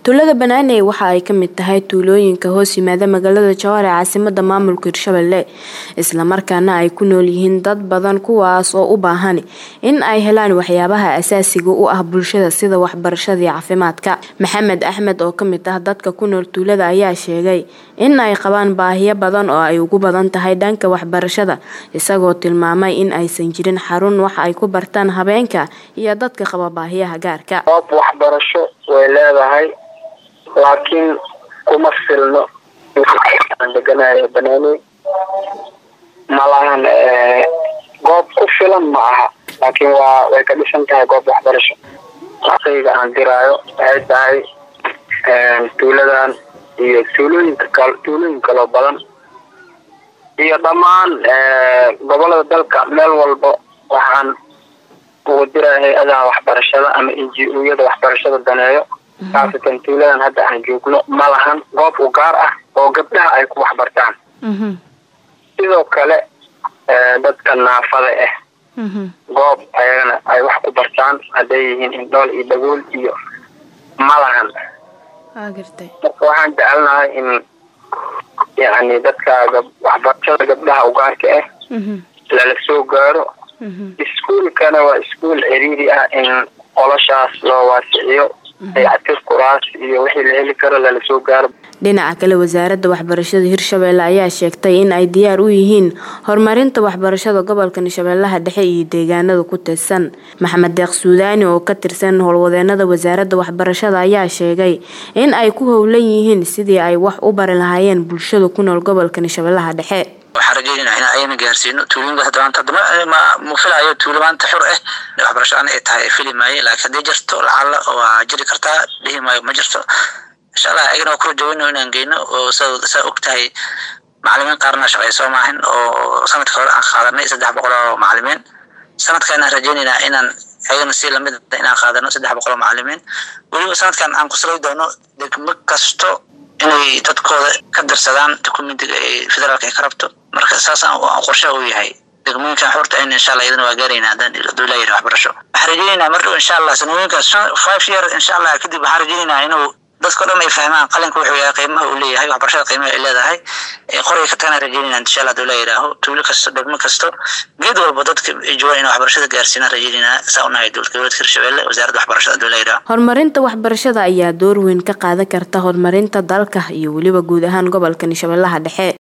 tuulada banaaney waxa ay kamid tahay tuulooyinka hoos yimaada magaalada jowhar ee caasimada maamulka hirshabelle islamarkaana ay ku nool yihiin dad badan kuwaas oo u baahan in ay helaan waxyaabaha asaasiga u ah bulshada sida waxbarashada iyo caafimaadka maxamed axmed oo kamid ah dadka ku nool tuulada ayaa sheegay in ay qabaan baahiyo badan oo ay ugu badan tahay dhanka waxbarashada isagoo tilmaamay in aysan jirin xarun wax ay ku bartaan habeenka iyo dadka qaba baahiyaha gaarka goob waxbarasho way leedahay laakiin kuma filno aan deganayo banaaney malahan goob ku filan ma aha laakiin waa way ka dhisan tahay goob waxbarasho aqayga aan diraayo waxay tahay tuuladan iyo tuulooyinka kal tuulooyin kaloo badan iyo dhammaan gobolada dalka meel walba waxaan ugu diraya hay-adaha waxbarashada ama n g o-yada waxbarashada daneeyo khaasatan tuuladan hadda aan joogno ma lahan goob u gaar ah oo gabdhaha ay ku waxbartaan sidoo kale dadka naafada ah goob ayagana ay wax ku bartaan hadday yihiin indhool iyo dhagool iyo ma lahan marka waxaan jecelnahay in yani dadka waxbarashada gabdhaha ugaarka ah lala soo gaaro iskuolkana waa iskuol ciriiri ah in qoloshaas loo waasiciyo dayactir kuraas iyo wixii la heli karo lala soo gaaro dhinaca kale wasaaradda waxbarashada hirshabelle ayaa sheegtay in ay diyaar u yihiin horumarinta waxbarashada gobolka shabeellaha dhexe iyo deegaanada ku tirsan maxamed deeq suudaani oo ka tirsan howlwadeenada wasaaradda waxbarashada ayaa sheegay in ay ku howlan yihiin sidii ay wax u bari lahaayeen bulshada ku nool gobolka shabeellaha dhexe waxaan rajeynayna in ayna gaarsiino tuulooyinkaas maanta hadama ma filayo tuulo maanta xur ah waxbarasho aan ay tahay fili maayo laakiin haddii jirto lacala waa jiri kartaa dhihi maayo ma jirto insha allah ayagana waa kula jaweyno inaan geyno oo saa og tahay macalimiin qaarna shaqay soo maahin oo sanadka hore aan qaadanay saddex boqol oo macalimiin sanadkan aan rajeynaynaa inaan ayagana si lamid inaan qaadano saddex boqol oo macalimiin weliba sanadkan aan kusalay doono degmo kasto inay dadkooda ka darsadaan dokumentiga ee federaalka ay ka rabto marka saasaan qorshe u yahay degmooyinkan xurta ayna insha allah iyadana waa gaarayna haddaan haduu leeyahay waxbarasho waxaan rajeynaynaa mar dhow insha allah sanooyinkaas five year insha allah kadib waxaan rajeynaynaa inuu dadka o dhan ay fahmaan qalinka wuxuu yahay qiimaha uu leeyahay waxbarashada qiimaha ay leedahay qoray ka tagana rajeynayna insha allah haduu la yidhaaho tuulo kasto degmo kasto geed walba dadka joogan in waxbarashada gaarsiinaan rajeynayna saa unahay dowladka hirshabelle wasaaradda waxbarashada haduu la yidhaaho horumarinta waxbarashada ayaa door weyn ka qaadan karta horumarinta dalka iyo weliba guud ahaan gobolka shabeellaha dhexe